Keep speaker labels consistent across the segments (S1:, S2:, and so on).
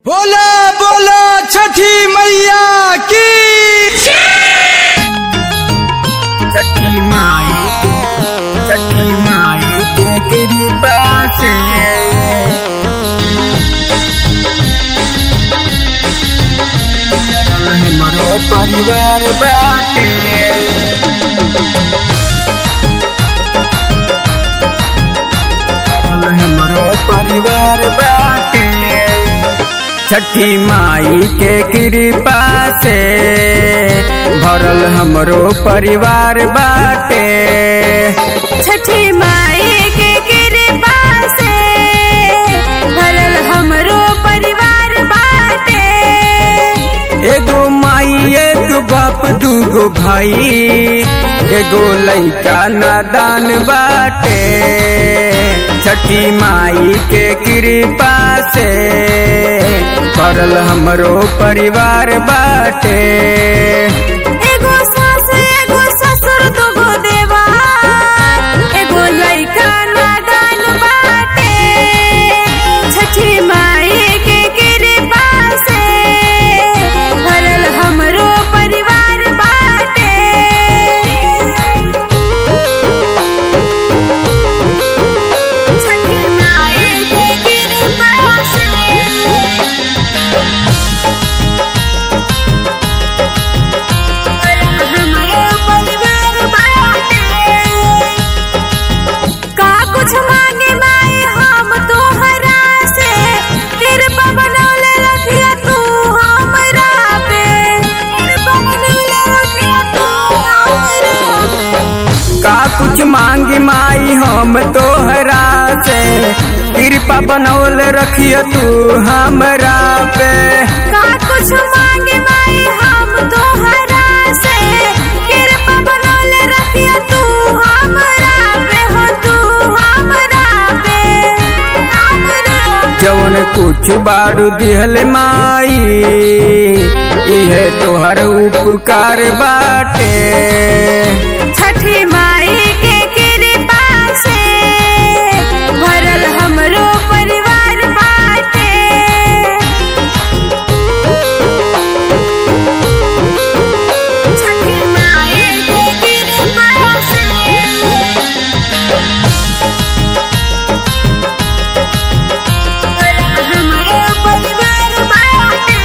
S1: बोला बोला छठी मैया की
S2: छठी माई छठी माई के कृपा से हमारो परिवार बाटे हमारो परिवार बाटे छठी माई के कृपा से भरल हमरो परिवार बाटे
S3: छठी माई के कृपा से भरल हमरो परिवार बाटे
S2: एगो माई एगो बाप दूगो भाई एगो लइका नादान बाटे छठी माई के कृपा से भरल हमरो परिवार बाटे
S3: एगो सास एगो ससुर दूगो देवा एगो लइका नादान बाटे छठी माई के कृपा से भरल हमरो परिवार बाटे छठी माई के कृपा से हमारे परिवार बाटे का कुछ मांगे माई हम तोहरा से कृपा बनौले रखिया तू हमरा पे कृपा बनौले रखिया तू हमरा पे
S2: का कुछ मांगी माई हम तोहरा से कृपा बनौल रखिय तू हमरा पे
S3: का कुछ मांगे माई हम तोहरा से कृपा बनौले रखिया तू हमरा पे हो तू हमरा पे हमरा पे
S2: जवन कुछ बारू दिहल माई इहे तोहर उपकार बाटे
S3: छठी माई के कृपा से भरल हमरो परिवार बाटे छठी माई के कृपा से हमारे परिवार बाटे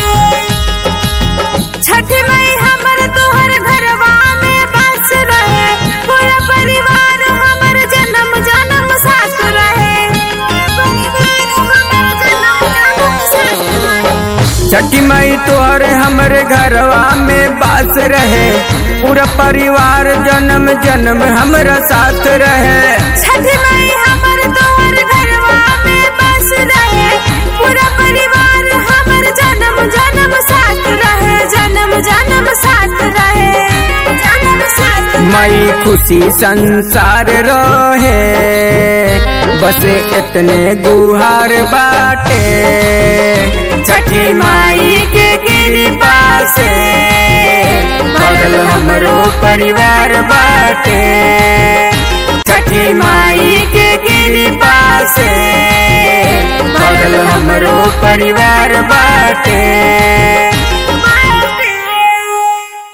S3: छठ मई हमर तोहर घरवा में बस रहे पूरा परिवार हमर जन्म जन्म साथ रहे परिवार हमर जन्म जन्म साथ रहे
S2: छठी मई तोहर हमरे घरवा में बास रहे पूरा परिवार जन्म जन्म हमरा साथ रहे
S3: छठ मई हमर तोहर घरवा में बस रहे पूरा परिवार हमर जन्म जन्म साथ रहे जन्म जन्म साथ रहे जन्म साथ रहे।
S2: मई खुशी संसार रहे बस इतने गुहार बाटे छठी माई के कृपा से बगल हमरो परिवार बाटे छठी माई के कृपा से बगल हमरो परिवार बाटे